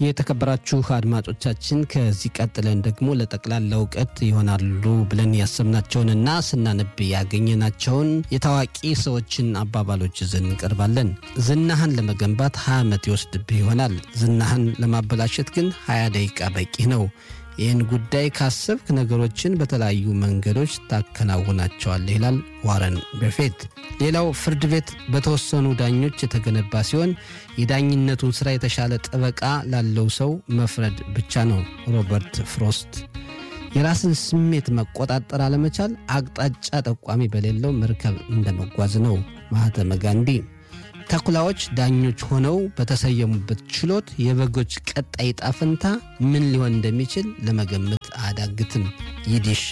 የተከበራችሁ አድማጮቻችን ከዚህ ቀጥለን ደግሞ ለጠቅላላ እውቀት ይሆናሉ ብለን ያሰብናቸውንና ስናነብ ያገኘናቸውን የታዋቂ ሰዎችን አባባሎች ይዘን እንቀርባለን። ዝናህን ለመገንባት 20 ዓመት ይወስድብህ ይሆናል። ዝናህን ለማበላሸት ግን 20 ደቂቃ በቂ ነው። ይህን ጉዳይ ካሰብክ ነገሮችን በተለያዩ መንገዶች ታከናውናቸዋለህ ይላል ዋረን በፌት። ሌላው ፍርድ ቤት በተወሰኑ ዳኞች የተገነባ ሲሆን የዳኝነቱን ሥራ የተሻለ ጠበቃ ላለው ሰው መፍረድ ብቻ ነው። ሮበርት ፍሮስት። የራስን ስሜት መቆጣጠር አለመቻል አቅጣጫ ጠቋሚ በሌለው መርከብ እንደመጓዝ ነው። ማህተመ ጋንዲ። ተኩላዎች ዳኞች ሆነው በተሰየሙበት ችሎት የበጎች ቀጣይ ዕጣ ፈንታ ምን ሊሆን እንደሚችል ለመገመት አያዳግትም። ይዲሽ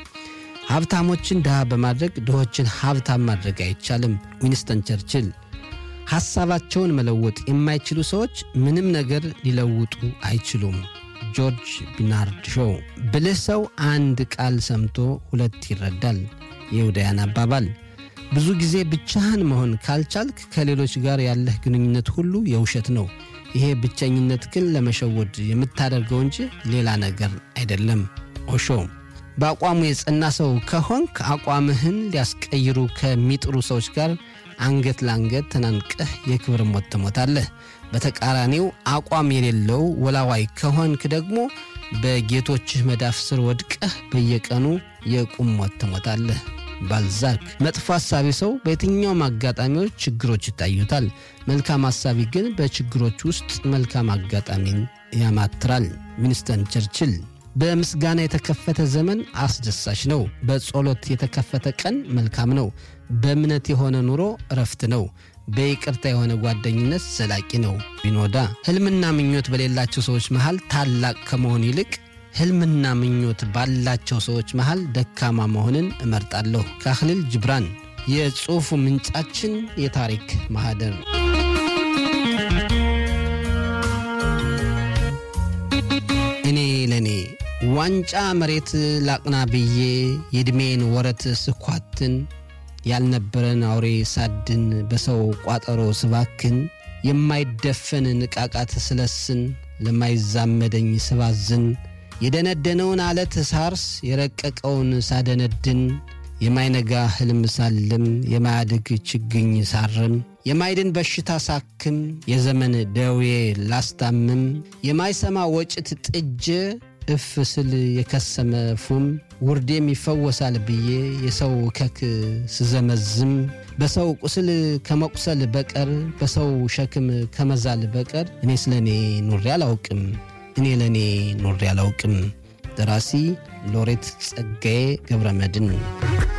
ሀብታሞችን ድሃ በማድረግ ድሆችን ሀብታም ማድረግ አይቻልም። ዊንስተን ቸርችል ሐሳባቸውን መለወጥ የማይችሉ ሰዎች ምንም ነገር ሊለውጡ አይችሉም። ጆርጅ ቢናርድ ሾው ብልህ ሰው አንድ ቃል ሰምቶ ሁለት ይረዳል። የውዳያን አባባል ብዙ ጊዜ ብቻህን መሆን ካልቻልክ ከሌሎች ጋር ያለህ ግንኙነት ሁሉ የውሸት ነው። ይሄ ብቸኝነት ግን ለመሸወድ የምታደርገው እንጂ ሌላ ነገር አይደለም። ኦሾ በአቋሙ የጸና ሰው ከሆንክ አቋምህን ሊያስቀይሩ ከሚጥሩ ሰዎች ጋር አንገት ለአንገት ተናንቀህ የክብር ሞት ትሞታለህ። በተቃራኒው አቋም የሌለው ወላዋይ ከሆንክ ደግሞ በጌቶችህ መዳፍ ስር ወድቀህ በየቀኑ የቁም ሞት ትሞታለህ። ባልዛክ መጥፎ ሐሳቢ ሰው በየትኛውም አጋጣሚዎች ችግሮች ይታዩታል። መልካም ሐሳቢ ግን በችግሮች ውስጥ መልካም አጋጣሚን ያማትራል። ዊንስተን ቸርችል በምስጋና የተከፈተ ዘመን አስደሳች ነው። በጸሎት የተከፈተ ቀን መልካም ነው። በእምነት የሆነ ኑሮ እረፍት ነው። በይቅርታ የሆነ ጓደኝነት ዘላቂ ነው። ቢኖዳ ሕልምና ምኞት በሌላቸው ሰዎች መሃል ታላቅ ከመሆን ይልቅ ሕልምና ምኞት ባላቸው ሰዎች መሃል ደካማ መሆንን እመርጣለሁ። ካህሊል ጅብራን። የጽሑፉ ምንጫችን የታሪክ ማህደር እኔ ለእኔ ዋንጫ መሬት ላቅና ብዬ የዕድሜን ወረት ስኳትን ያልነበረን አውሬ ሳድን በሰው ቋጠሮ ስባክን የማይደፈን ንቃቃት ስለስን ለማይዛመደኝ ስባዝን የደነደነውን አለት ሳርስ የረቀቀውን ሳደነድን የማይነጋ ሕልም ሳልም የማያድግ ችግኝ ሳርም የማይድን በሽታ ሳክም የዘመን ደዌ ላስታምም የማይሰማ ወጭት ጥጄ እፍ ስል የከሰመ ፉም ውርዴም ይፈወሳል ብዬ የሰው ከክ ስዘመዝም በሰው ቁስል ከመቁሰል በቀር በሰው ሸክም ከመዛል በቀር እኔ ስለ እኔ ኑሬ አላውቅም። እኔ ለእኔ ኑሬ አላውቅም። ደራሲ ሎሬት ጸጋዬ ገብረ መድን